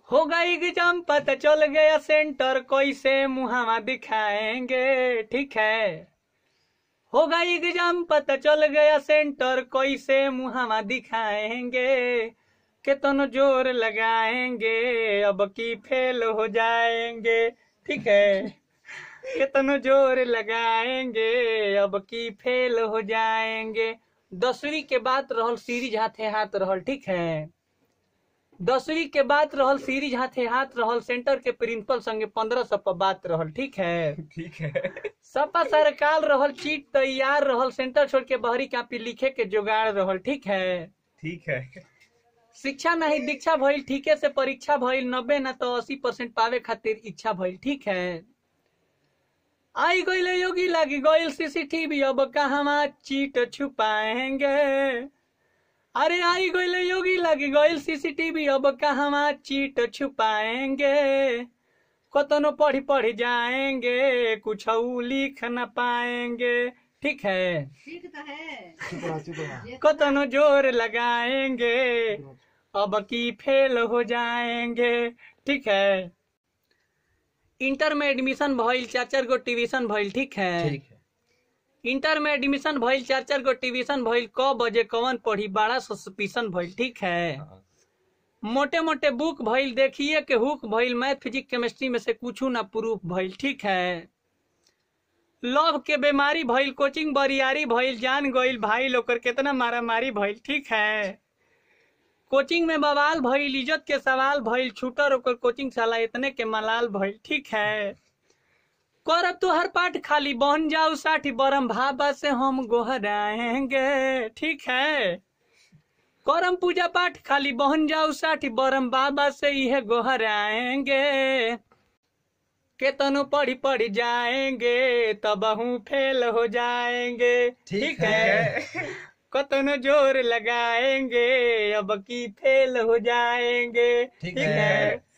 होगा एग्जाम पता चल गया सेंटर कैसे मुहावा दिखाएंगे ठीक है होगा एग्जाम पता चल गया सेंटर कैसे मुहावा दिखाएंगे कितनो जोर लगाएंगे अब की फेल हो जाएंगे ठीक है कितनो जोर लगाएंगे अब की फेल हो जाएंगे दसवीं के बाद रहल सीरीज हाथे हाथ रहल ठीक है दसवीं के बाद रहल सीरीज हाथे हाथ रहल सेंटर के प्रिंसिपल संगे पंद्रह सौ पर बात रहल ठीक है ठीक है सपा सरकार रहल चीट तैयार रहल सेंटर छोड़ के बहरी कापी लिखे के जुगाड़ रहल ठीक है ठीक है शिक्षा नहीं दीक्षा भइल ठीके से परीक्षा भइल नब्बे न तो अस्सी परसेंट पावे खातिर इच्छा भइल ठीक है आई गईले योगी लागी गईल सीसीटीवी अब कहवा चीट छुपाएंगे अरे आई गईले योगी लागी गईल सीसीटीवी अब कहवा चीट छुपाएंगे कतनो पढ़ी पढ़ी जाएंगे कुछ लिख न पाएंगे ठीक है ठीक तो है चुप रहा चुप रहा कतनो जोर लगाएंगे अब की फेल हो जाएंगे ठीक है इंटर में एडमिशन भइल चार चार गो ट्यूशन भइल ठीक है ठीक है इंटर में एडमिशन भइल चार चार गो ट्यूशन भइल क बजे कवन पढ़ी बड़ा सस्पिशन भइल ठीक है हाँ, मोटे मोटे बुक भइल देखिए के हुक भइल मैथ फिजिक्स केमिस्ट्री में से कुछ ना प्रूफ भइल ठीक है लव के बीमारी भइल कोचिंग बरियारी भइल जान गइल भाई लोकर केतना मारा मारी भइल ठीक है कोचिंग में बवाल भइल इज्जत के सवाल भइल छूटर ओकर कोचिंग साला इतने के मलाल भइल ठीक है करब तू हर पाठ खाली बन जाऊ साठी बरम भाबा से हम गोहराएंगे ठीक है करम पूजा पाठ खाली बहन जाऊ साठी बरम बाबा से यह गोहराएंगे केतनो पढ़ी पढ़ी जाएंगे तब हूँ फेल हो जाएंगे ठीक है कतनो जोर लगाएंगे अब की फेल हो जाएंगे ठीक ठीक है। है